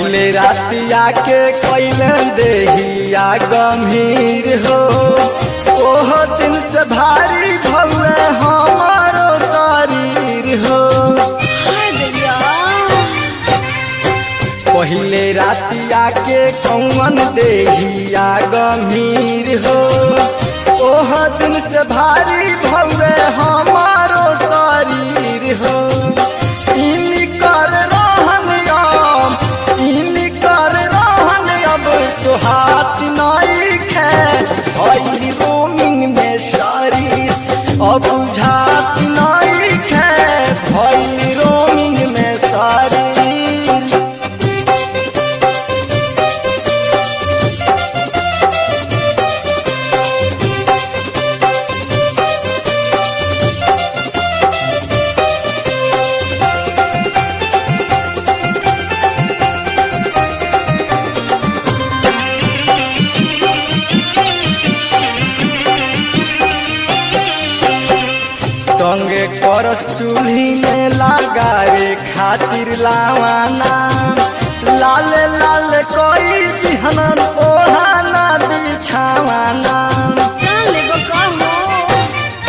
पहिले रातिया के कैलन देहिया गंभीर हो ओह दिन से भारी भौए हमारो शरीर हो हाय दैया पहिले रातिया के कौन देहिया गंभीर हो ओह दिन से भारी भौए हमारो शरीर हो इनकर रहन अब इनकर रहन अब सुहात नहीं खे भइल रोमिंग में शरीर अब बुझात नहीं खे भइल रोमिंग में शरीर संगे करस चूल्ही में लगावे खातिर लावाना लाल लाल कोई दिहनन ओढ़ाना बिछावाना जान ले बका हो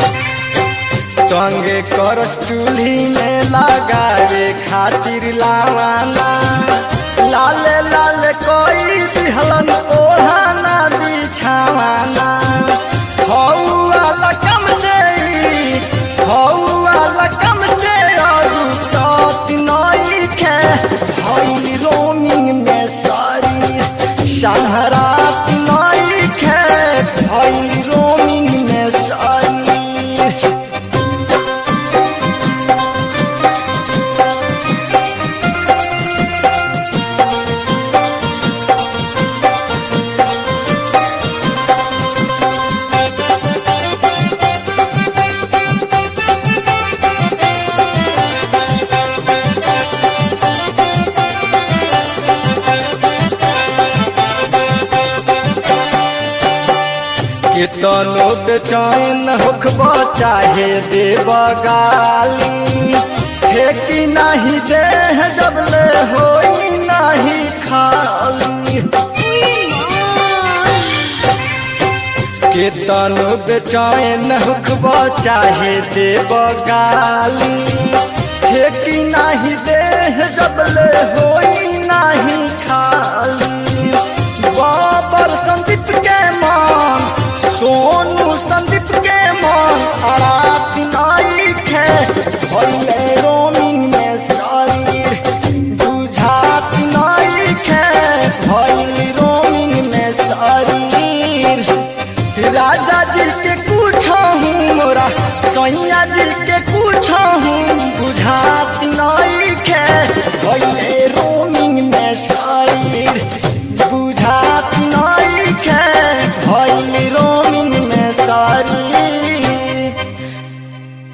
संगे करस चूल्ही में लगावे खातिर लावाना लाल लाल कोई दिहलन ओढ़ाना बिछावाना हौआ लकम से हौआ लकम से अरू तत नई खे भइल रोमिंग में सारी सहरात नई खे भइल रोमिंग में सारी कितनो बेचैन होखब चाहे देव गाली ठेकी नहीं दे जब ले होई नहीं खाली कितनो बेचैन होखब चाहे देव गाली ठेकी नहीं दे जब ले होई नहीं